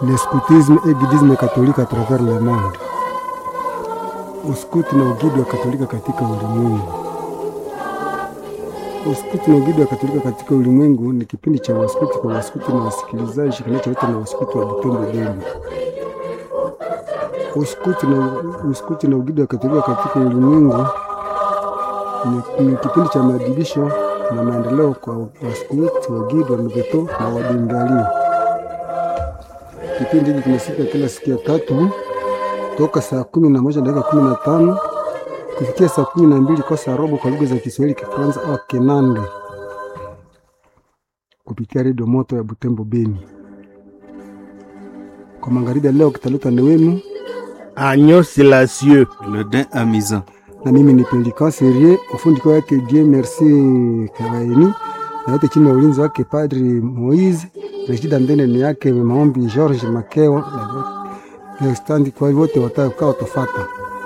le scoutisme et guidisme catholique à travers le monde, uskuti na ugidi wa Katolika katika ulimwengu. Uskuti na ugidi wa Katolika katika ulimwengu ni kipindi cha waskuti kwa waskuti na wasikilizaji kinacholetwa na waskuti wa Butembo Beni. Uskuti na, uskuti na ugidi wa Katolika katika ulimwengu ni, ni kipindi cha maadibisho na maendeleo kwa waskuti, wagidi, wameveto na wadingalio. Kipindi hiki kinasika kila siku ya tatu toka saa kumi na moja dakika kumi na tano kufikia saa kumi na mbili kwa saa robo kwa lugha za Kiswahili, Kifaransa au Kinande kupitia redio moto ya Butembo Beni. Kwa magharibi ya leo kitaletwa ni wenu Agneau Silencieux. Le dain amusant. na mimi ni Pelikan Serie, ufundi kwa yake Dieu Merci Karaini, na yote chini ya ulinzi wake Padri Moise. Rejida Ndene ni yake maombi George Makeo na standi kwa wote watakaotofata.